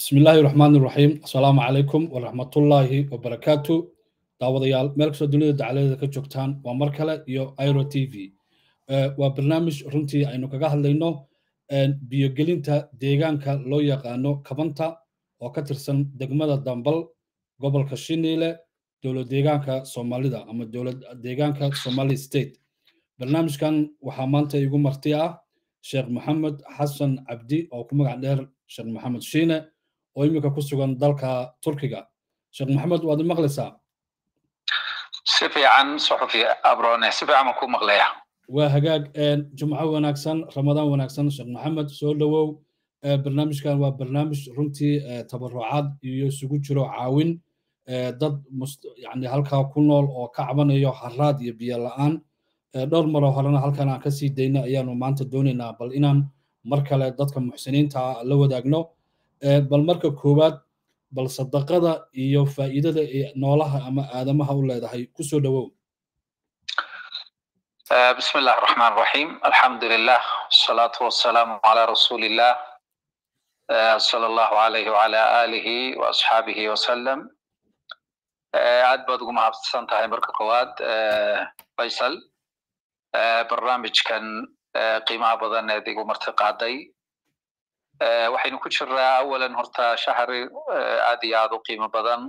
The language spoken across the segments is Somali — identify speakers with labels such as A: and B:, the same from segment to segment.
A: bismi illaahi raxmaan iraxiim assalaamu calaykum waraxmatullaahi wabarakaatu daawadayaal meel kastoo dunida dacaladeeda ka joogtaan waa mar kale iyo iro t v waa barnaamij runtii aynu kaga hadlayno biyogelinta deegaanka loo yaqaano kabanta oo ka tirsan degmada dambal gobolka shiniile dowlad deegaanka soomaalida ama dowlad deegaanka somali state barnaamijkan waxaa maanta igu marti ah sheekh maxamed xasan cabdi oo ku magac dheer sheekh maxamed shiine oo iminka ku sugan dalka turkiga sheekh maxamed waad maqlaysaa
B: si fiican suxufi abrone si fiican baan ku maqlaya
A: waa hagaag jumco wanaagsan ramadaan wanaagsan sheekh maxamed soo dhowow barnaamijkan waa barnaamij runtii tabarucaad iyo isugu jiro caawin dad yani halkaa ku nool oo ka cabanayo haraad iyo biyo la'aan dhowr maroo horena halkan aan ka sii dayna ayaanu maanta doonaynaa bal inaan mar kale dadka muxsiniinta la wadaagno bal marka koowaad bal sadaqada iyo faa'iidada ee noolaha ama aadamaha u leedahay ku soo dhowow
B: بسم الله الرحمن الرحيم الحمد لله والصلاة والسلام على رسول الله صلى الله عليه وعلى آله وأصحابه وسلم aad baad ugu mahadsan tahay marka koowaad faysal barnaamijkan qiimaha badan eed igu marti qaaday waxaynu ku jiraa awalan horta shahri aad iyo aad u qiimo badan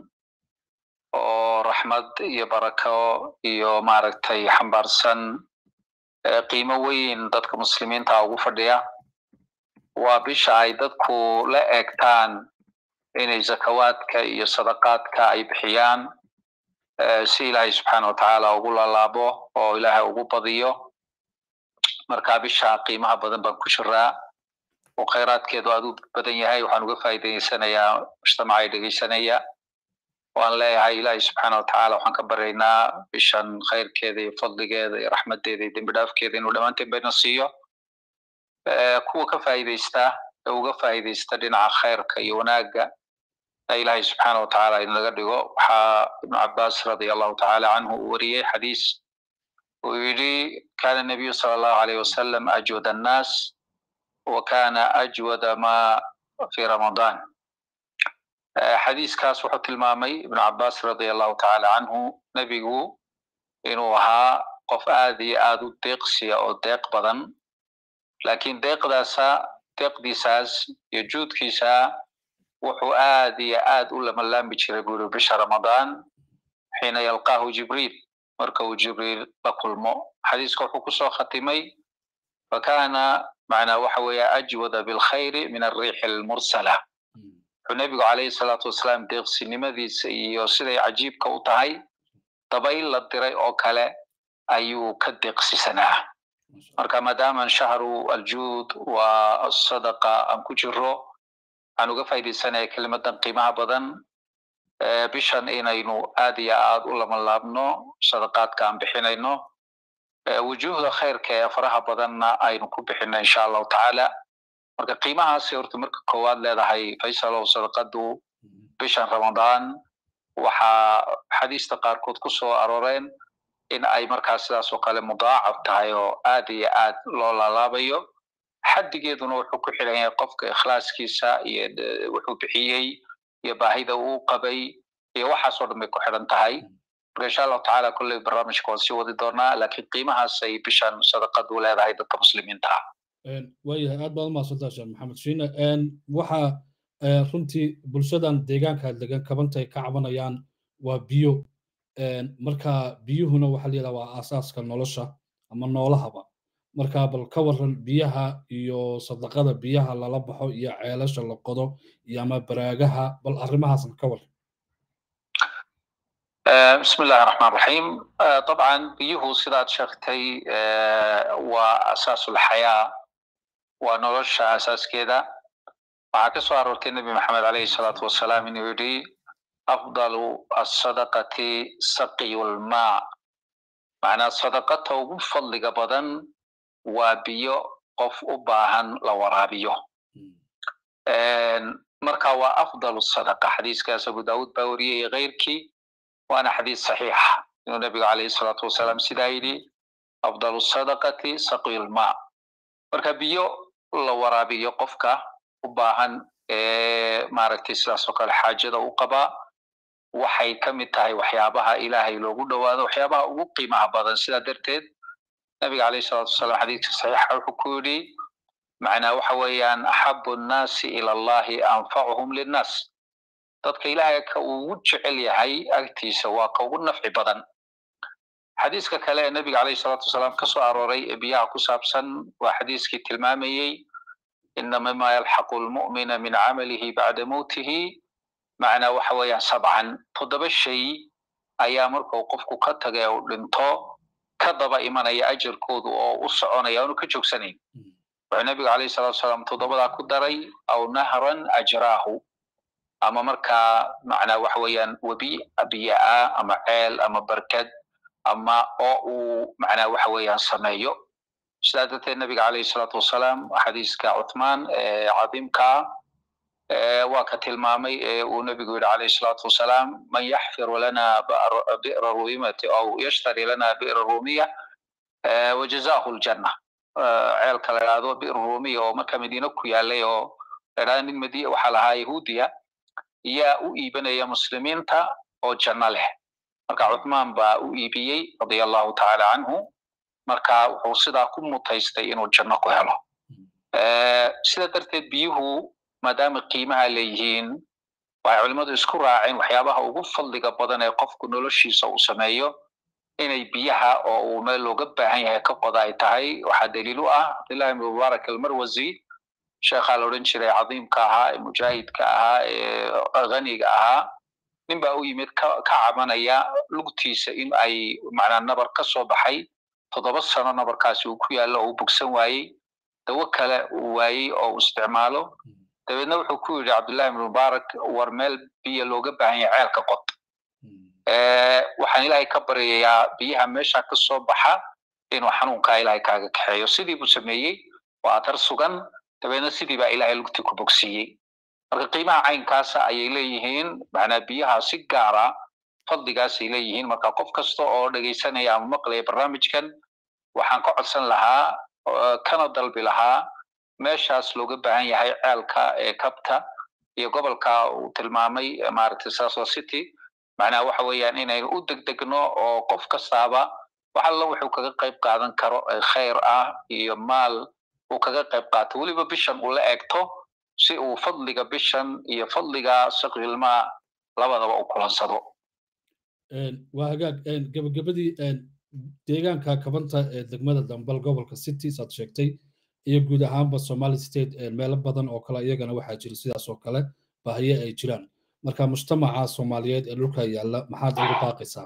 B: oo raxmad iyo barako iyo maaragtay xambaarsan qiimo weyn dadka muslimiinta ugu fadhiya waa bisha ay dadku la eegtaan inay zakawaadka iyo sadaqaadka ay bixiyaan si ilaahay subxaana watacaala ugu lalaabo oo ilaahay ugu badiyo marka bisha qiimaha badan baan ku jiraa oo khayraadkeedu aad u badan yahay waxaan uga faa'iidaysanayaa mujtamaca ay dhegeysanaya waan leeyahay ilaahay subxaana watacaala waxaan ka baryaynaa bishan khayrkeeda iyo fadligeeda iyo raxmadeeda iyo dembi dhaafkeeda inuu dhammaanteen bayna siiyo kuwa ka faa'iidaysta ee uga faa'iidaysta dhinaca khayrka iyo wanaagga ilaahay subxaana watacaala inaga dhigo waxaa ibnu cabaas radia allahu tacaala canhu uu wariyey xadiis uu yidhi kana nabiyu sala allahu alayh wasalam ajwad annaas wa kana ajwada ma fi ramadan xadiiskaas wuxuu tilmaamay ibnu cabaas radia allahu tacaala canhu nebigu inuu ahaa qof aad iyo aad u deeqsiya oo deeq badan lakin deeqdaasa deeqdiisaas iyo juudkiisa wuxuu aad iyo aad u lamalaami jiray buu yiri bisha ramadaan xiina yalqaahu jibriil marka uu jibriil la kulmo xadiiska wuxuu kusoo khatimay fakana macnaa waxa weeye ajwada bilkhayri min alriixi almursala wuxuu nebigu calayhi salaatu wasalaam deeqsinimadiisa iyo siday cajiibka u tahay dabayl la diray oo kale ayuu ka deeqsisanaa marka maadaama shahru aljuud waa asadaqa aan ku jiro waxaan uga faaidaysanaya kelimadan qiimaha badan bishan inaynu aad iyo aad u lamalaabno sadaqaadka aan bixinayno wujuuhda khayrka ee faraha badanna aynu ku bixino insha allahu tacaala marka qiimahaasi horta marka koowaad leedahay faysalow sadaqadu bishan ramadaan waxaa xadiista qaarkood ku soo arooreen in ay markaa sidaas oo kale mudaacaf tahay oo aad iyo aad loo laalaabayo xaddigeeduna wuxuu ku xiran yahay qofka ikhlaaskiisa iyo wuxuu bixiyey iyo baahida uu qabay iyo waxaasoo dhan bay ku xiran tahay marka insha allahu tacaala kolley barnaamijka waan sii wadi doonaa lakiin qiimahaas ay bishan sadaqadu leedahay dadka muslimiinta ah
A: waayahay aad baad umahadsantaa sheekh maxamed shiine waxa runtii bulshadan deegaanka degan kabantay ka cabanayaan waa biyo marka biyuhuna waxa la yidhaha waa aasaaska nolosha ama noolahaba marka bal ka waran biyaha iyo sadaqada biyaha lala baxo iyo ceelasha la qodo iyo ama baraagaha bal arrimahaasna ka waran
B: bismi illahi raxmaan raxiim dabcan biyuhu sidaad sheegtay waa asaasulxayaa waa nolosha asaaskeeda waxaa ka soo aroortay nebi maxamed alayhi salaatu wasalaam inuu yidhi afdalu asadaqati saqiyu lmaa macnaa sadaqata ugu fadliga badan waa biyo qof u baahan la waraabiyo marka waa afdalu sadaqa xadiiskaas abu daawud baa wariyey iyo keyrkii waana xadiis saxiixa inuu nebigu calayhi salaatu wasalaam sidaa yidhi afdalu sadaqati saqiyu lmaa marka biyo la waraabiyo qofka u baahan maaragtay sidaas oo kale xaajada u qaba waxay ka mid tahay waxyaabaha ilaahay loogu dhowaado waxyaabaha ugu qiimaha badan sidaa darteed nabiga alayh salatu wasalam xadiidka saxiixa wuxuu ku yidhi macnaa waxa weeyaan axabu nnaasi ila allahi anfacuhum linnaas dadka ilaahay ka ugu jecel yahay agtiisa waa ka ugu nafci badan xadiiska kale ee nabiga alayh salatu wasalaam ka soo arooray ee biyaha ku saabsan waa xadiiskii tilmaamayey ina mima yalxaqu lmu'mina min camalihi bacda mowtihi macnaa waxa weeyaan sabcan toddoba shay ayaa markuu qofku ka taga uu dhinto ka daba imanaya ajarkoodu oo u soconaya aanu ka joogsanayn wuxuu nabigu alayh salatu wasalaam toddobadaa ku daray aw nahran ajraahu ama markaa macnaa waxa weeyaan webi biyaa ama ceel ama barkad ama oo uu macnaa waxa weeyaan sameeyo sidaa darteed nabiga alayh salatu wasalaam xadiiska cuthmaan ee cadiimkaa waa ka tilmaamay ee uu nabigu yidhi alayh salatu wasalaam man yaxfiru lana bi'ra rumimati aw yashtari lana bi'ra rumiya wajazahu ljanna ceelka la idhahdo bi'r rumiya oo marka madiina ku yaalay oo la idhahdo nin madi waxaa lahaa yahuudiya yaa u iibanaya muslimiinta oo janno leh marka cuthmaan baa u iibiyey radia allahu tacaala canhu marka wuxuu sidaa ku mutaystay inuu janno ku helo sida darteed biyuhu maadaama qiimaha leeyihiin waxay culimmadu isku raaceen waxyaabaha ugu fadliga badan ee qofku noloshiisa uu sameeyo inay biyaha oo uu meel looga baahan yahay ka qoda ay tahay waxaa daliil u ah cabdillahi ibn mubaarak almarwasi sheekhaa la odhan jiray cadiimka ahaa ee mujaahidka ahaa ee ghaniga ahaa nin baa u yimid ka cabanaya lugtiisa in ay macnaa nabar ka soo baxay toddoba sano nabarkaasi uu ku yaallo oo uu bogsan waayey dawo kale uu waayey oo uu isticmaalo dabeedna wuxuu ku yidhi cabdullahi ibn mubaarak war meel biyo looga baahan yahay ceelka qod waxaan ilaahay ka baryayaa biyaha meesha ka soo baxa inuu xanuunkaa ilaahay kaaga kaxeeyo sidii buu sameeyey waa atar sugan dabeedna sidii baa ilaahay lugtii ku bogsiiyey marka qiimaha caynkaasa ayay leeyihiin macnaa biyaha si gaara fadligaasay leeyihiin marka qof kasta oo dhegaysanaya ama maqlaya barnaamijkan waxaan ka codsan lahaa kana dalbi lahaa meeshaas looga baahan yahay ceelka ee kabta iyo gobolka uu tilmaamay maaragtay saso city macnaha waxa weeyaan inaynu u degdegno oo qof kastaaba wax alla wuxuu kaga qayb qaadan karo ee khayr ah iyo maal uu kaga qayb qaato weliba bishan uu la eegto si uu fadliga bishan iyo fadliga saqilmaa labadaba u kulansado
A: waa hagaag gebagabadii deegaanka kabanta ee degmada dambal gobolka city saad sheegtay iyo guud ahaanba somali state meelo badan oo kale iyagana waxaa jira sidaas oo kale bahiye ay jiraan marka mujtamaca soomaaliyeed ee dhulka yaalla maxaad ugu baaqaysaa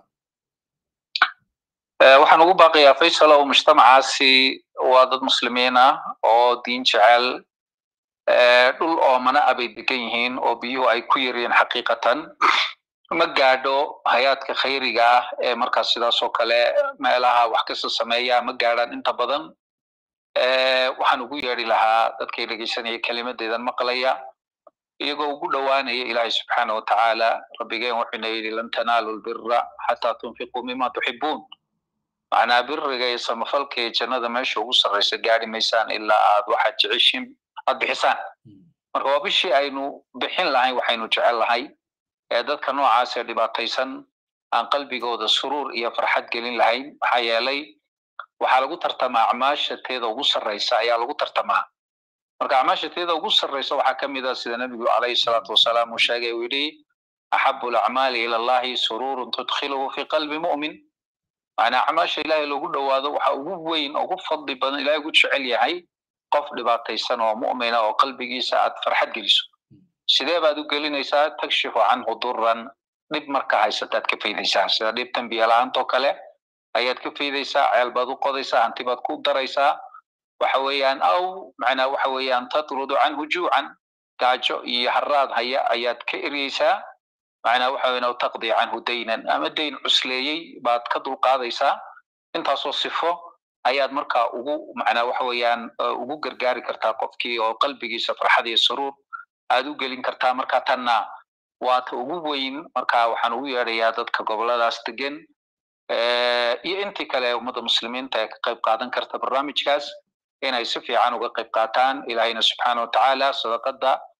B: waxaan ugu baaqayaa faysal oo mujtamacaasi waa dad muslimiin ah oo diin jecel dhul oomana abay degan yihiin oo biyuhu ay ku yaryihiin xaqiiqatan ma gaadho hay-aadka khayriga ah ee markaas sidaas oo kale meelaha wax kasta sameeya ma gaadhaan inta badan waxaan ugu yeedhi lahaa dadkay dhegeysanaya kelimadeedan maqlaya iyagoo ugu dhowaanaya ilaahay subxaana watacaala rabbigeen wuxuuna yidhi lan tanaalu lbira xataa tunfiquu mima tuxibuun macnaa biriga iyo samafalka iyo jannada meesha ugu sarraysa gaari maysaan ilaa aad waxaad jeceshiin aad bixisaan marka waa bishii aynu bixin lahayn waxaynu jecel lahay ee dadka noocaas ee dhibaataysan aan qalbigooda suruur iyo farxad gelin lahayn maxaa yeelay waxaa lagu tartamaa acmaasha teeda ugu sarraysa ayaa lagu tartamaa marka acmaasha teeda ugu sarraysa waxaa ka mid ah sida nebigu calayhi salaatu wasalaam uu sheegay uu yidhi axabu alacmaali ila allahi sururun tudkhiluhu fi qalbi mu'min macnaa acmaasha ilaahay loogu dhowaado waxa ugu weyn ugu fadli badan ilahay ugu jecel yahay qof dhibaataysan oo mu'mina oo qalbigiisa aad farxad geliso sidee baad u gelinaysaa takshifu canhu duran dhib marka haysataad ka faydaysaa sida dhibtan biyala-aantoo kale ayaad ka faydaysaa ceel baad u qodaysaa hanti baad ku daraysaa waxa weeyaan aw macnaa waxa weeyaan tatrudu canhu juucan gaajo iyo haraad haya ayaad ka eryeysaa macnaa waxa weyan aw taqdi canhu daynan ama dayn cusleeyey baad ka dulqaadaysaa intaasoo sifo ayaad markaa ugu macnaa waxa weeyaan ugu gargaari kartaa qofkii oo qalbigiisa farxad iyo suruur aad u gelin kartaa marka tanna waa ta ugu weyn marka waxaan ugu yeedhayaa dadka goboladaas degan iyo intii kale ummadda muslimiinta ee ka qayb qaadan karta barnaamijkaas inay si fiican uga qayb qaataan ilaahayna subxaana watacaala sadaqada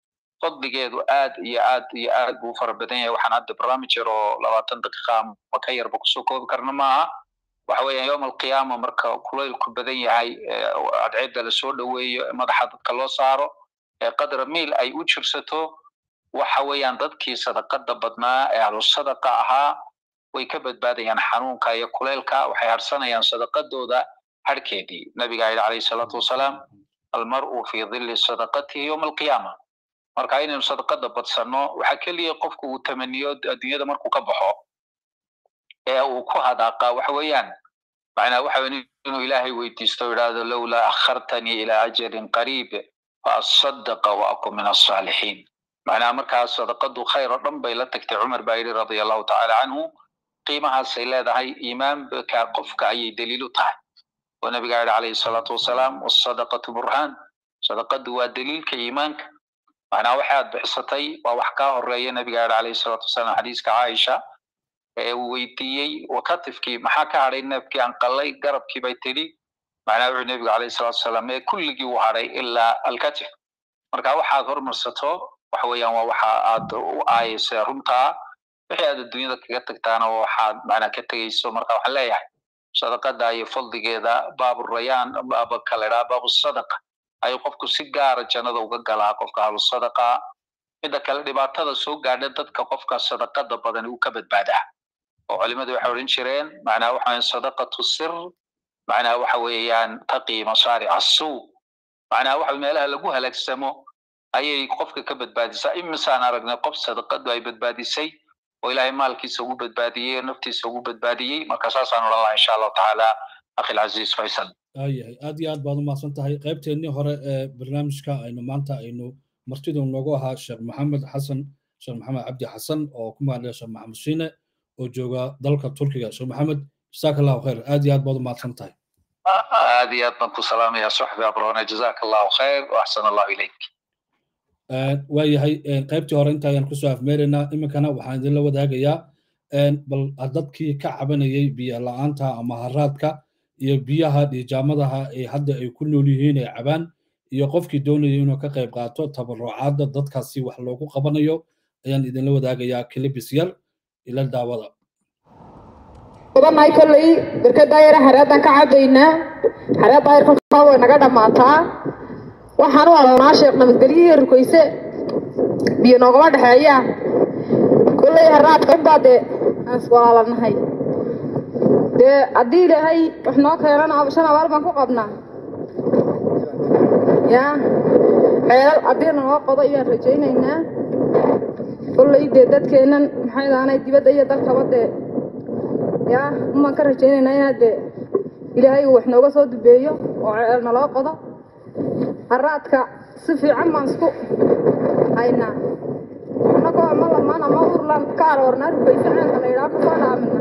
B: fadligeedu aad iyo aad iyo aad buu fara badan yahay waxaan hadda barnaamij yar oo labaatan daqiiqa ama ka yarba kusoo koobi karna maaha waxa weeyaan yowm alqiyaama marka kulaylku badan yahay cadceedda lasoo dhoweeyo madaxa dadka loo saaro ee qadra miil ay u jirsato waxa weeyaan dadkii sadaqada badnaa ee ahlu sadaqa ahaa way ka badbaadayaan xanuunka iyo kulaylka waxay harsanayaan sadaqadooda harhkeedii nabiga yidhi calayhi salaatu wasalaam almar'u fi dhilli sadaqatihi yowma alqiyaama marka inaynu sadaqada badsanno waxaa keliya qofku uu tamaniyo adduunyada markuu ka baxo ee uu ku hadaaqa waxa weeyaan macnaa waxa weyn inuu ilaahay weydiisto yidhaahdo lowlaa akhartanii ilaa ajalin qariib fa asadaqa wa akun min alsaalixiin macnaha markaas sadaqadu khayr oo dhan bay la tagtay cumar baa yidhi radia allahu tacaala canhu qiimahaasay leedahay iimaanka qofka ayay daliil u tahay oo nabiga yidhi calayhi salaatu wasalaam wasadaqatu burhaan sadaqadu waa daliilka iimaanka macnaha waxaad bixisatay waa wax kaa horeeya nabiga yidhi calayhi salaatu wasalaam xadiiska caaisha ee uu weydiiyey wakatifkii maxaa ka hadhay neefkii aan qallay garabkii bay tidhi macnaha wuxuu nebigu calayhi salaatu wasalaam ee kulligii u hadhay ilaa alkatif marka waxaad hormarsato waxa weeyaan waa waxa aad u aayaysa runtaa wixii aad adduunyada kaga tagtaana waxaad macnaa ka tegayso marka waxaan leeyahay sadaqada iyo fadligeeda baabu rayaan baaba kale dhaa baabu sadaqa ayuu qofku si gaara jannada uga galaa qofka ahlu sadaqa midda kale dhibaatada soo gaadha dadka qofka sadaqada badan uu ka badbaadaa oo culimadu waxay odhan jireen macnaha waxa weeyaan sadaqatu sir macnaha waxa weeyaan taqi masaaric assuu macnaha waxa meelaha lagu halaagsamo ayay qofka ka badbaadisaa imisaan aragnay qof sadaqadu ay badbaadisay oo ilaahay maalkiisa ugu badbaadiyey oo naftiisa ugu badbaadiyey marka saasaan odhan lahaa insha allahu tacaala akhi alcaziiz faysal
A: aayahay aad iyo aad baad u mahadsan tahay qaybteennii hore ee barnaamijka aynu maanta aynu martidu noogu ahaa sheekh maxamed xasan sheekh maxamed cabdi xasan oo ku mahadlaya sheekh maxamed shiine oo jooga dalka turkiga sheekh maxamed jazaaka allahu khayr aad iyo aad baad u mahadsan tahay
B: aad iyo aad baan ku salaamaya soxbi abrone jazaaka allahu khayr waaxsan allahu ilayk
A: waayahay qaybtii hore inta ayaan kusoo afmeeraynaa iminkana waxaan idinla wadaagayaa bal dadkii ka cabanayay biyo la-aanta ama haraadka iyo biyaha dhiijaamadaha ee hadda ay ku nool yihiin ay cabaan iyo qofkii doonaya inuu ka qayb qaato tabarucaadda dadkaasi wax loogu qabanayo ayaan idinla wadaagayaa kilibis yar ila daawada
C: badannahay kolley barkada yara hareedan ka cabaynaa hareedda ayar kolkaa way naga dhammaataa waxaan u adoonaa sheekh nabadgelyihi rukayse biyo noogama dhexeeya kolley haraadka unbaa dee aan iswalaalanahay dee haddii ilaahay wax noo keenana shan abaal baan ku qabnaa ya ceelal haddii noo qodo ayaan rajaynaynaa kolley dee dadkeennan maxay daanay dibadda iyo dalkaba dee ya umaan ka rajaynaynaa inaad dee ilaahay uu wax nooga soo dubeeyo oo ceel naloo qodo haraadka si fiican baan isku haynaa annagoo ama lamaan ama urlan ka aroornaa rugaysa ceelka la yidhaha kusoo dhaamina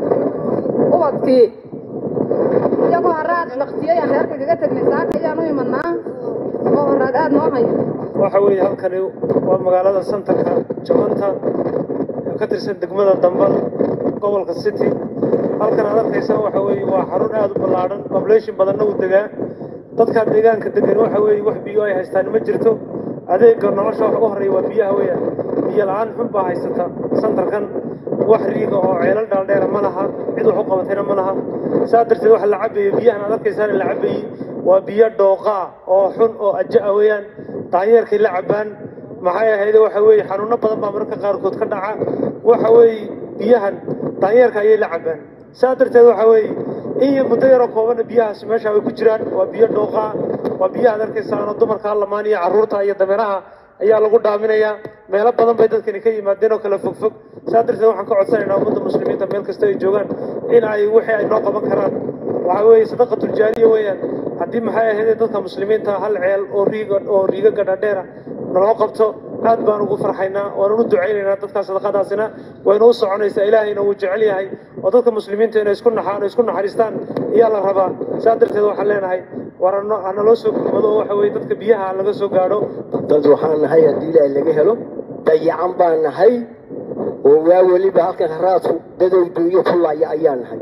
C: ubadkii iyagoo haraad laktiyayaan reerka kaga tegnay saaka ayaan u imanaa oo haraad aad noo haya
D: waxa weeye halkani waa magaalada santarka jabanta oo ka tirsan degmada dambal gobolka city halkan aad arkaysa waxa weeye waa xarun aad u ballaadhan population badanna uu degaa dadka deegaanka degan waxa weeye wax biyo ay haystaan ma jirto adeega nolosha wax u horreeya waa biyaha weeyaan biyo la-aan xun baa haysata santarkan wax riiga oo ceelal dhaaldheera ma laha cid wax u qabatayna ma laha saa darteed waxa la cabayo biyahan aad arkaysaan la cabayey waa biyo dhooqa ah oo xun oo aja ah weeyaan daanyeerkay la cabaan maxay ahayde waxa weeye xanuuno badan baa mararka qaarkood ka dhaca waxa weeye biyahan daanyeerka ayay la cabaan saa darteed waxa weeye in iyo muddo yaroo koobanna biyahaasi meesha way ku jiraan waa biyo dhooqa waa biyaha ad arkaysaanoo dumarka hallamaan iyo carruurta iyo dameeraha ayaa lagu dhaaminayaa meelo badan bay dadkani ka yimaadeen oo kala fogfog saa darteed waxaan ka codsanaynaa ummadda muslimiinta meel kasta ay joogaan in ay wixii ay noo qaban karaan waxa weeye sadaqatuljaariya weeyaan haddii maxay ahayd dadka muslimiinta hal ceel oo riiga oo riiga gadhadheera naloo qabto aad baan ugu farxaynaa waanu u ducaynaynaa dadka sadaqadaasina wayna u soconaysaa ilaahayna wuu jecel yahay oo dadka muslimiinta inay isku naxaan oo isku naxariistaan ayaa la rabaa saa darteed waxaan leenahay war hana loo soo gurmado oo waxa weeye dadka biyaha laga soo gaadho
E: dad waxaan nahay haddii ilaahay laga helo dayacan baan nahay oo waa weliba halkan haraadku dadow duunyo ku laaya ayaan nahay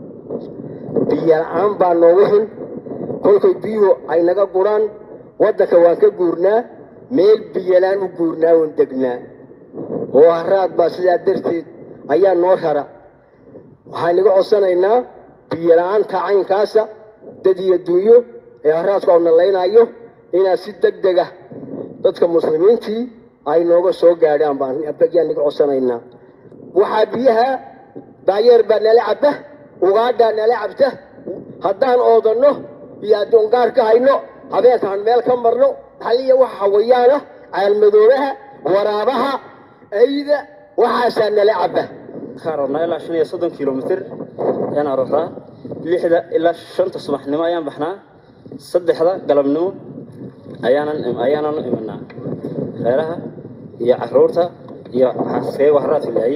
E: biyo la-aan baa noogu xun kolkay biyuhu ay naga guraan waddanka waan ka guurnaa meel biyalaan u guurnaa oon degnaa oo haraad baa sidaa darteed ayaa noo rara waxaan iga codsanaynaa biyola'aanta caynkaasa dad iyo dunyo ee haraadku au nallaynayo inaad si deg dega dadka muslimiintii ay nooga soo gaadhaan baan yaan iga codsanaynaa waxaa biyaha daayeer baa nala cabba ugaadhaa nala cabta haddaan oodanno iyo addoon gaar ka hayno habeenkaan meel ka marno haliya waxa hawayaana caalmadoobaha waraabaha ayda waxaasaa nala cabba
F: waxaan rabnaa ilaa shan iyo soddon kilomitir ayaan aroortaa lixda ilaa shanta subaxnimo ayaan baxnaa saddexda galabnimo ayaanan ayaanan imanaa reeraha iyo caruurta iyo xaskee waxraadka laayay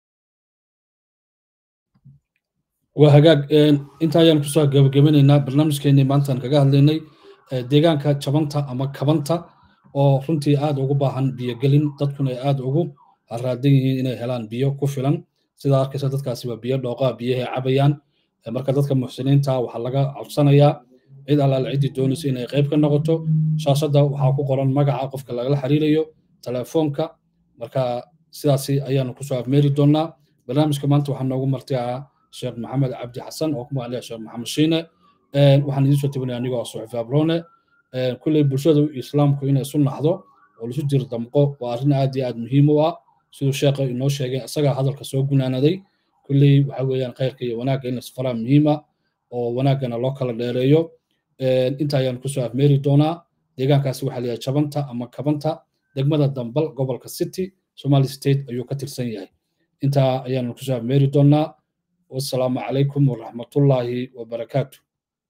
A: waa hagaag inta ayaan kusoo gabagabanaynaa barnaamijkeenii maantaan kaga hadlaynay deegaanka jabanta ama kabanta oo runtii aad ugu baahan biyogelin dadkuna ay aad ugu haraadan yihiin inay helaan biyo ku filan sidaa arkaysa dadkaasi waa biyo dhooqaa biyahay cabayaan marka dadka muxsiniinta waxaa laga codsanayaa cid allaale ciddii doonaysa inay qayb ka noqoto shaashadda waxaa ku qoran magaca qofka lagala xiriirayo telefoonka marka sidaasi ayaanu kusoo afmeeri doonaa barnaamijka maanta waxaa noogu marti ah sheekh maxamed cabdi xasan oo ku magaclaya sheekh maxamed shiine waxaan idiin soo tebinaya anigoo suxufi abrone kulley bulshada islaamku inay isu naxdo oo lisu jir damqo waa arrin aad iyo aad muhiim u ah siduu sheekha inoo sheegay isagaa hadalka soo gunaanaday kulley waxa weeyaan khayrka iyo wanaagga in lasfaraa muhiima oo wanaaggana loo kala dheereeyo inta ayaanu kusoo afmeeri doonaa deegaankaasi waxaa layahay jabanta ama kabanta degmada dambal gobolka city somali state ayuu ka tirsan yahay intaa ayaanu kusoo afmeeri doonaa والسلام عليكم ورحمة الله وبركاته